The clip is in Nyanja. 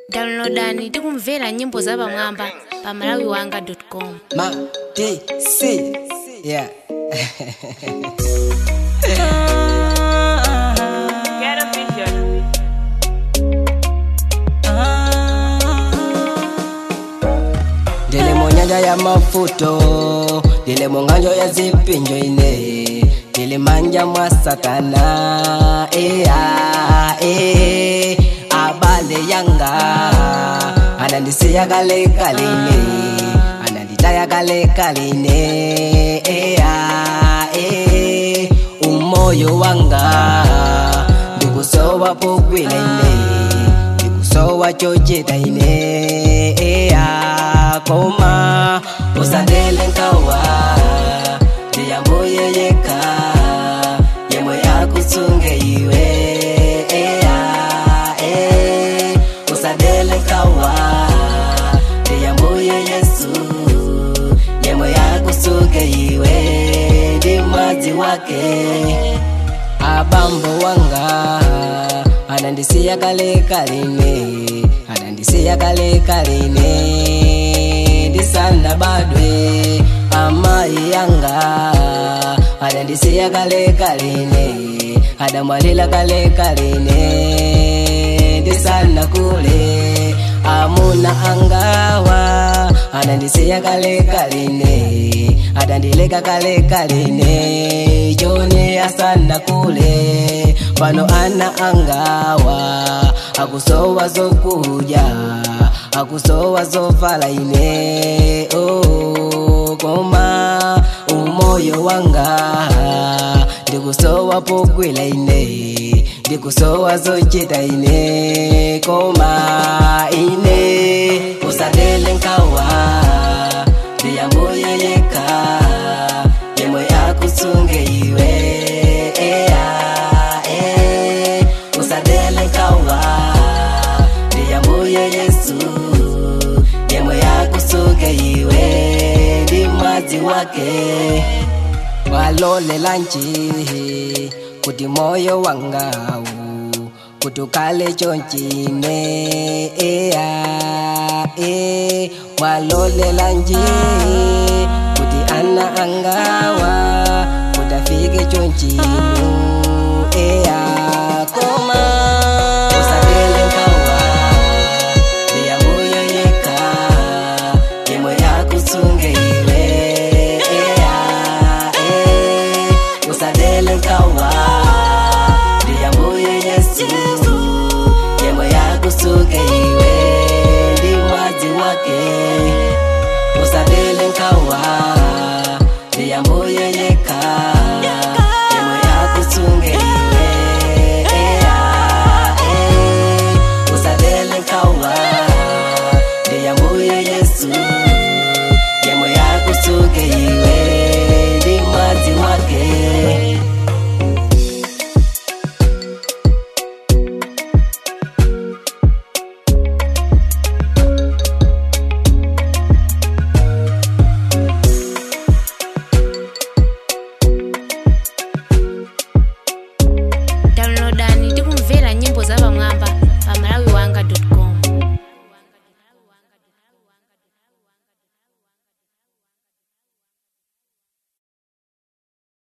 downloadani tikumvera nyimbo zapamwamba pa malawiwanga.com Ma D C yeah Get a vision. ndili munyanja ya mafuto ndili munganjo ya zipinjo ine ndili manja mwa satana ea e abale yanga anandisiya kale kaline ananditaya kale kaline ea e umoyo wanga ndikusowa pogwila ine ndikusowa chocheta ine ea koma usandele nkawa ndiyambuye yeka yemwe yakutsunge iwe ea e usandele nkawa ndiyambuye yesu yemwe yakutsunge iwe ndi mwadzi wake abambo wanga anandisiya kale kaline anandisiya kale kaline ndisana badwe amayi yanga anandisiya kale kaline adamwalila kale kaline ndisana kule amuna angawa anandisiya kale kaline adandileka kale kaline jone asana kule pano ana angawa akusowa zokuja akusowa zofala ine oh, koma umoyo wanga ndikusowa pogwila ine ndikusowa zochita ine koma ine usandele nkawa ndiyambuye yeka yemwe yakutsunge iwe ea e usandele nkawa ndiyambuye yesu yemwe yakutsunge iwe ndi mwadzi wake walolela nji kuti moyo wangawu kuti ukale chonchine ea e walolela nji kuti ana angawa kuti afike chonchinu ea koma usandele nkawa ndiyambuye yeka yemwe yakutsunge iwe ea e usandele nkawa ndiyambuye yesu yemwe yakutsunge iwe ndi mwadzi wake usandele nkawa ndiyambuye yeka